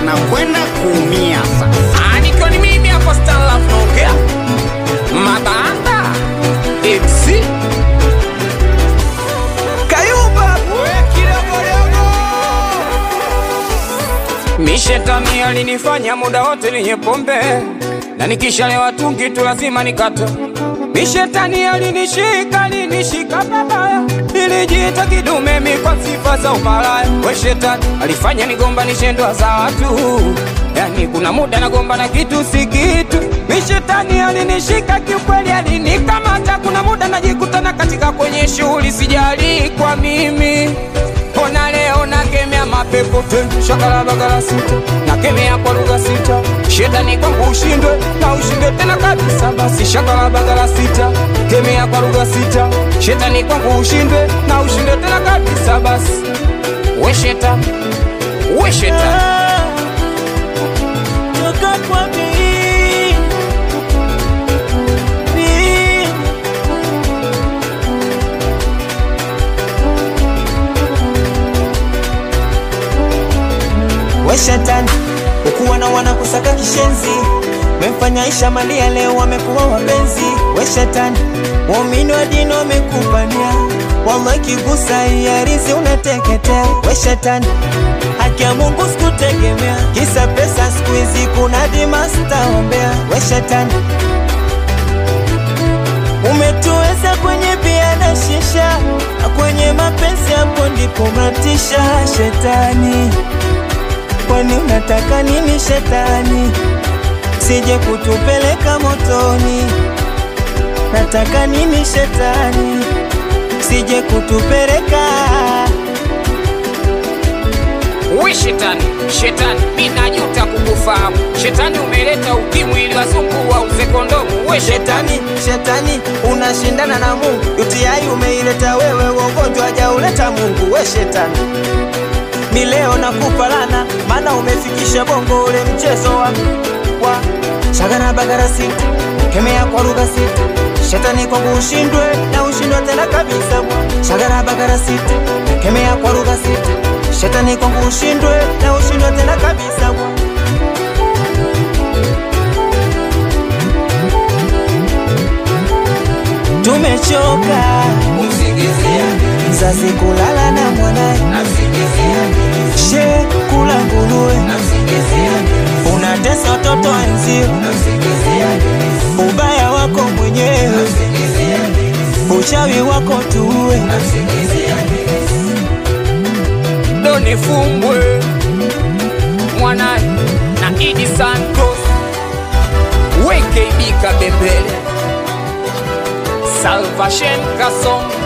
anakwenda kuumia sasa. Ah, nikiwa ni mimi hapa Stan Love naongea mabanda MC Kayumba Mishetani alinifanya muda wote ninye pombe na nikishalewa tungi tu lazima nikate. Mishetani alinishika alinishika babaya, nilijiita kidume mi kwa sifa za umalaya. We shetani alifanya nigombanishe ndoa za watu, yani kuna muda nagomba na kitu si kitu. Mishetani alinishika kiukweli, alinikamata. Kuna muda najikutana katika kwenye shughuli, sijali kwa mimi Ona leo nakemea mapepo te shakala bagala sita nakemea kwa lugha sita shetani kwangu ushindwe na ushindwe tena kabisa basi shakala bagala sita kemea kwa lugha sita shetani kwangu ushindwe na ushindwe tena kabisa basi we shetani we shetani Toka kwa mimi. Mimi. We shetani, ukuwa na wana kusaka kishenzi, memfanya Aisha Malia leo wamekuwa wapenzi. We shetani, waumini wa dini wamekupania, wallahi kigusa iarizi unateketea. We shetani, haki ya Mungu sikutegemea, kisa pesa siku hizi kuna dima sitaombea. We shetani, umetuweza kwenye bia na shisha, na kwenye mapenzi hapo ndipo matisha. Shetani, kwani unataka nini shetani? Sije kutupeleka motoni, nataka nini shetani? Sije kutupeleka we shetani shetani mi najuta kukufahamu shetani umeleta ukimwi ili wazungu wauze kondomu we shetani shetani, shetani unashindana na Mungu. UTI umeileta wewe, ugonjwa hajauleta Mungu. We shetani, ni leo nakupa lana, maana umefikisha bongo ule mchezo wa wa shagana bagara sita, kemea kwa lugha sita. Shetani kwangu ushindwe na ushindwe tena kabisa. Shagara bagara sita, kemea kwa lugha sita. Shetani kwangu ushindwe na ushindwe tena kabisa. Tumechoka mzazi kulala na mwanaye, she kula nguruwe, unatesa watoto wenzio, ubaya wako mwenyewe, uchawi wako tuwe. doni fumbwe mwanani na idi santos weke ibika bembele salvashen kasongo